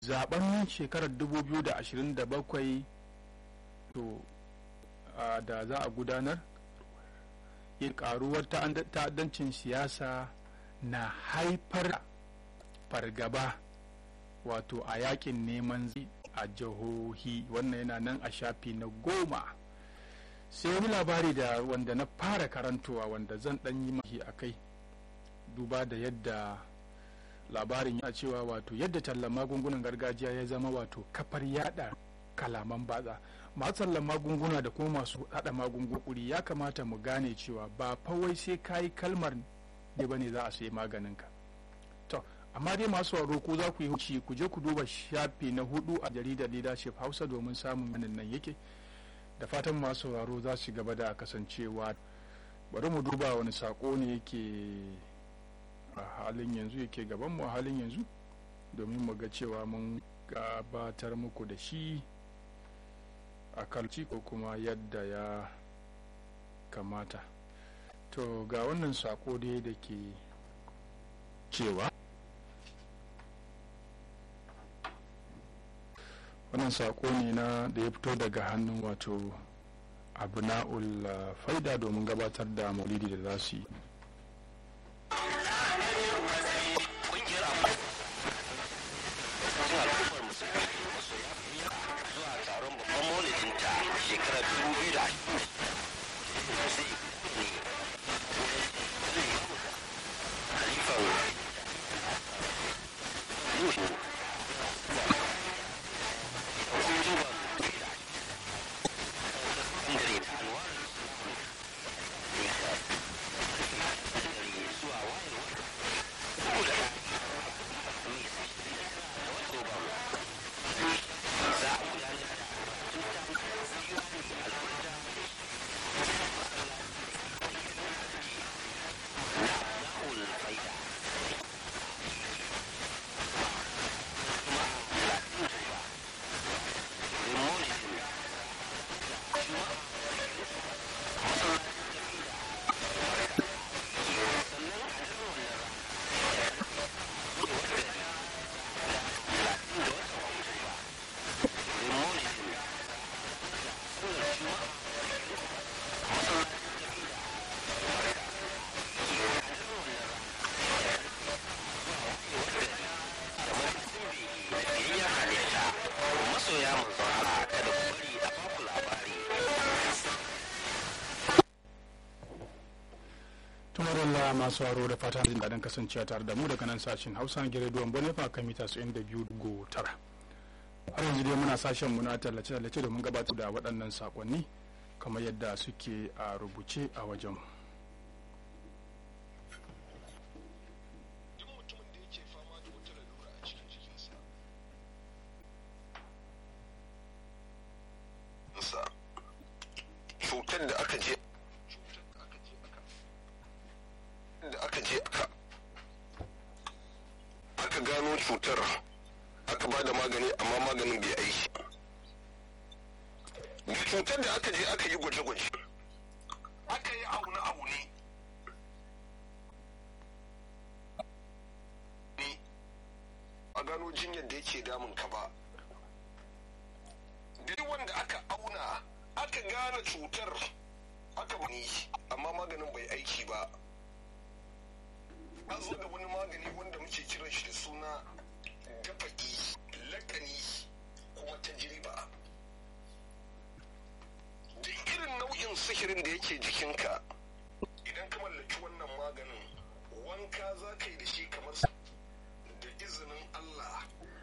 zaben shekarar 2027 to da za a gudanar yin karuwar ta'addancin siyasa na haifar fargaba wato a yakin neman zai a jihohi wannan yana nan a shafi na goma sai wani labari da wanda na fara karantowa wanda zan dan yi mahi a kai duba da yadda labarin ya cewa wato yadda tallan magungunan gargajiya ya zama wato kafar yada kalaman batsa masu tallan magunguna da kuma masu hada magunguna ya kamata mu gane cewa ba fawai sai kayi kalmar ne bane za a sayi maganinka to amma dai masu sauraro ko za ku yi huci ku je ku duba shafi na hudu a jaridar leadership hausa domin samun ganin nan yake da fatan masu sauraro za su gaba da kasancewa bari mu duba wani sako ne yake a halin yanzu yake gaban mu a halin yanzu domin mu ga cewa mun gabatar muku da shi a kalci ko kuma yadda ya kamata to ga wannan sako dai da ke cewa wannan sako ne na da ya fito daga hannun wato abna'ul faida domin gabatar da maulidi da za su yi shekarar 2000 halifan yuhu tumarilla masu haro da fata jin daɗin kasancewa tare da mu daga nan sashen hausa na gidan bonefa kan mita 92.9 har yanzu dai muna sashen mu na tallace-tallace domin gabatar da waɗannan sakonni kamar yadda suke a rubuce a wajen cutar da aka je da aka je aka aka gano cutar aka ba da magani amma maganin bai aiki da cutar da aka je aka yi gwaje-gwaje aka yi aune-aune a gano jinyar da yake damun ka ba duk wanda aka auna aka gane cutar aka bani amma maganin bai aiki ba an zo da wani magani wanda muke kiran shi da suna dafa'i lakani kuma tajriba duk irin nau'in sihirin da yake jikinka idan ka mallaki wannan maganin wanka za ka yi da shi kamar da izinin Allah